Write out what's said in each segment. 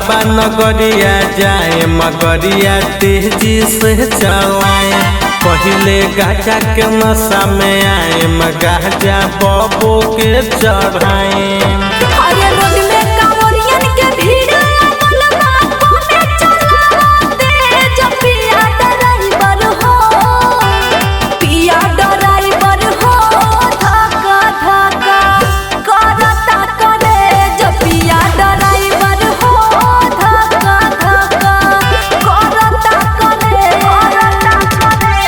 बाबा नगरिया जाए मगरिया तेजी से चलाए पहले गाजा के नशा में आए गाजा बबो के चढ़ाए अरे रोड में कांवरियन के भीड़ लागल बा कमे चलावते जब पिया ड्राइवर हो पिया ड्राइवर हो धक्का धक्का करता करे जब पिया ड्राइवर हो धक्का धक्का करता करे करता करे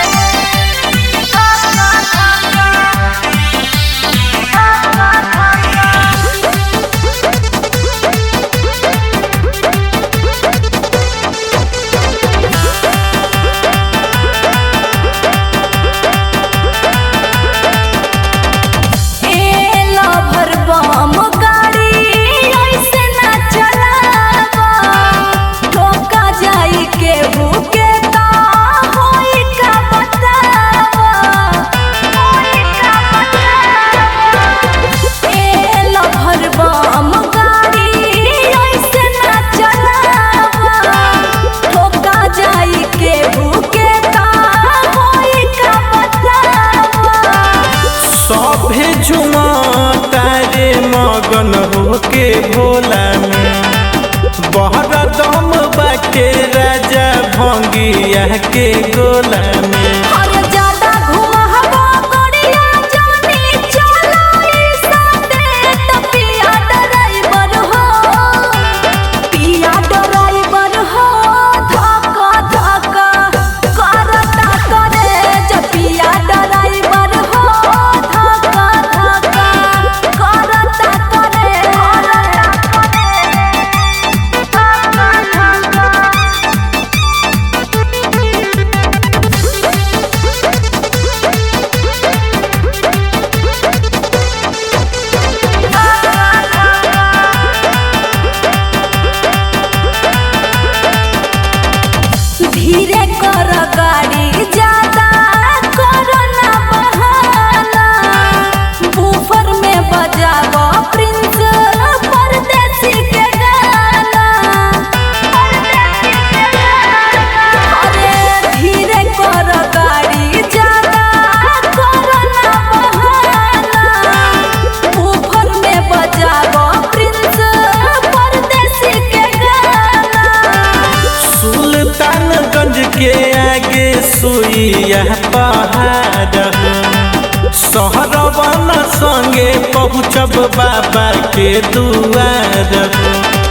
एला भरबम गाड़ी ऐसे ना चलावा ठोका जाई के भूखे ता होई का बतावा होई का बतावा एला भरबम गाड़ी ऐसे ना चलावा ठोका जाई के भूखे ता होई का बतावा सभे झुमा तारे मगन होके भोला में बहर दम बाटे राजा भंगिया के गोला में अरे ज्यादा घुमावा गड़िया जानी चलाई साथे त पिया ड्राइवर हो पिया ड्राइवर हो धक्का धक्का करता करे जब पिया ड्राइवर हो धक्का धक्का करता करे करता करे धक्का धक्का धीरे कर गाड़ी ज्यादा करो ना बहाना बूफर में बजाव प्रिंस परदेसी के गाना परदेसी के गाना अरे धीरे कर गाड़ी ज्यादा करो ना बहाना बूफर में बजाव प्रिंस परदेसी के गाना सुल्तानगंज के आगे सुइया पहाड़ शहरवन संगे पहुँचब बाबा के दुआर